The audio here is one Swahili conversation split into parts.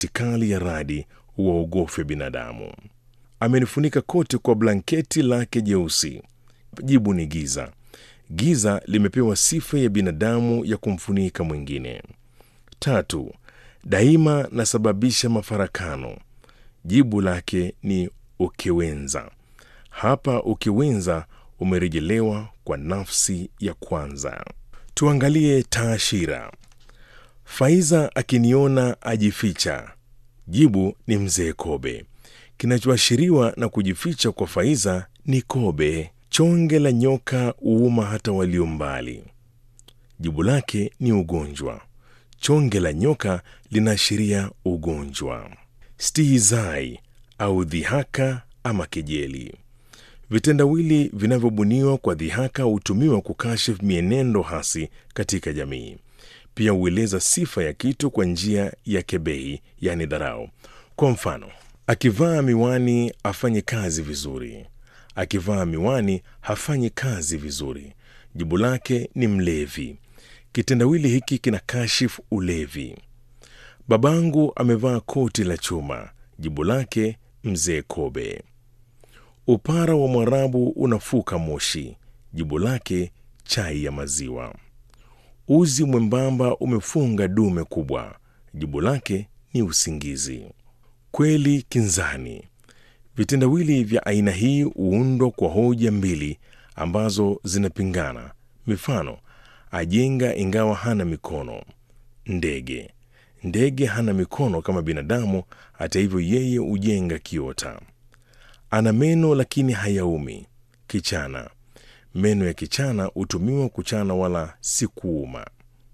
kali ya radi uwaogofya binadamu. Amenifunika kote kwa blanketi lake jeusi. Jibu ni giza. Giza limepewa sifa ya binadamu ya kumfunika mwingine. Tatu, daima nasababisha mafarakano. Jibu lake ni ukiwenza. Hapa ukiwenza umerejelewa kwa nafsi ya kwanza. Tuangalie taashira. Faiza akiniona ajificha. Jibu ni mzee Kobe. Kinachoashiriwa na kujificha kwa Faiza ni kobe. Chonge la nyoka uuma hata walio mbali. Jibu lake ni ugonjwa. Chonge la nyoka linaashiria ugonjwa. Stihizai au dhihaka ama kejeli. Vitendawili vinavyobuniwa kwa dhihaka hutumiwa kukashifu mienendo hasi katika jamii. Pia hueleza sifa ya kitu kwa njia ya kebehi, yani dharau. Kwa mfano, akivaa miwani afanye kazi vizuri. Akivaa miwani hafanyi kazi vizuri. Jibu lake ni mlevi. Kitendawili hiki kina kashifu ulevi. Babangu amevaa koti la chuma. Jibu lake mzee Kobe. Upara wa Mwarabu unafuka moshi. Jibu lake chai ya maziwa. Uzi mwembamba umefunga dume kubwa. Jibu lake ni usingizi. Kweli kinzani. Vitendawili vya aina hii huundwa kwa hoja mbili ambazo zinapingana. Mifano: ajenga ingawa hana mikono. Ndege. Ndege hana mikono kama binadamu, hata hivyo yeye hujenga kiota. Ana meno lakini hayaumi. Kichana. Meno ya kichana hutumiwa kuchana wala si kuuma.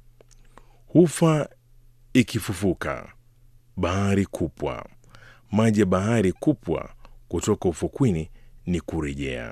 Hufa ikifufuka. Bahari kupwa. Maji ya bahari kupwa kutoka ufukwini ni kurejea.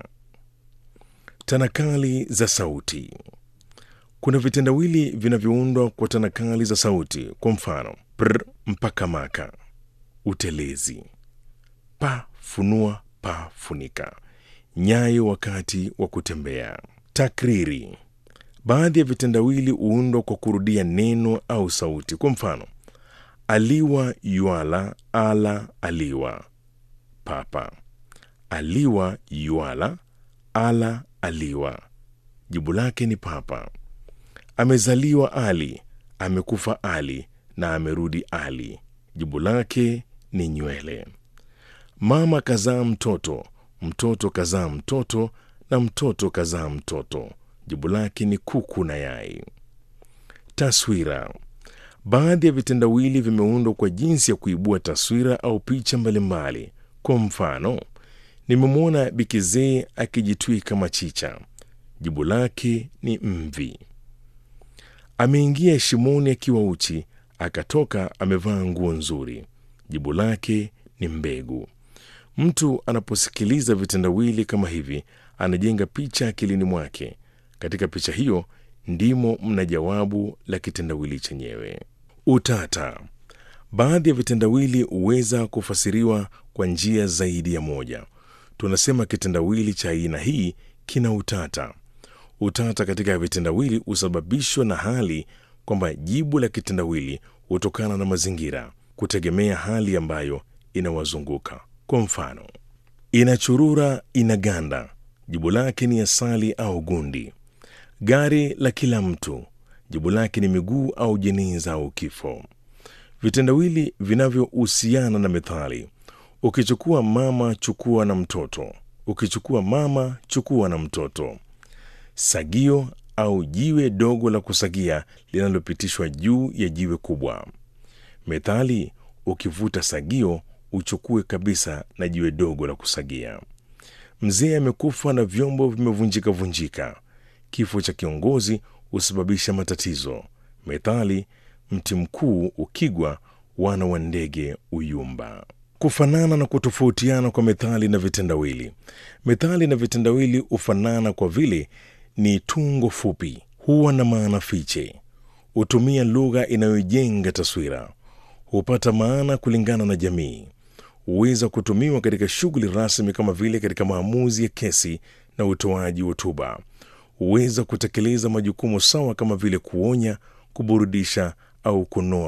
Tanakali za sauti. Kuna vitendawili vinavyoundwa kwa tanakali za sauti. Kwa mfano, pr mpaka maka, utelezi, pa funua, pa funika, nyayo wakati wa kutembea. Takriri. Baadhi ya vitendawili huundwa kwa kurudia neno au sauti. Kwa mfano, aliwa yuala, ala aliwa, papa. Aliwa yuala, ala aliwa. Jibu lake ni papa. Amezaliwa Ali, amekufa Ali na amerudi Ali. Jibu lake ni nywele. Mama kazaa mtoto, mtoto kazaa mtoto na mtoto kazaa mtoto. Jibu lake ni kuku na yai. Taswira. Baadhi ya vitendawili vimeundwa kwa jinsi ya kuibua taswira au picha mbalimbali. Kwa mfano, nimemwona bikizee akijitwika machicha. Jibu lake ni mvi. Ameingia shimoni akiwa uchi, akatoka amevaa nguo nzuri. Jibu lake ni mbegu. Mtu anaposikiliza vitendawili kama hivi, anajenga picha akilini mwake. Katika picha hiyo ndimo mna jawabu la kitendawili chenyewe. Utata. Baadhi ya vitendawili huweza kufasiriwa kwa njia zaidi ya moja. Tunasema kitendawili cha aina hii kina utata. Utata katika vitendawili husababishwa na hali kwamba jibu la kitendawili hutokana na mazingira, kutegemea hali ambayo inawazunguka. Kwa mfano, inachurura, inaganda. Jibu lake ni asali au gundi. Gari la kila mtu. Jibu lake ni miguu au jeneza au kifo. Vitendawili vinavyohusiana na methali: ukichukua mama, chukua na mtoto. Ukichukua mama, chukua na mtoto. Sagio au jiwe dogo la kusagia linalopitishwa juu ya jiwe kubwa. Methali: ukivuta sagio uchukue kabisa na jiwe dogo la kusagia. Mzee amekufa na vyombo vimevunjika vunjika. Kifo cha kiongozi husababisha matatizo. Methali: mti mkuu ukigwa, wana wa ndege uyumba. Kufanana na kutofautiana kwa methali na vitendawili. Methali na vitendawili hufanana kwa vile ni tungo fupi, huwa na maana fiche, hutumia lugha inayojenga taswira, hupata maana kulingana na jamii, huweza kutumiwa katika shughuli rasmi kama vile katika maamuzi ya kesi na utoaji hotuba, huweza kutekeleza majukumu sawa kama vile kuonya, kuburudisha au kunoa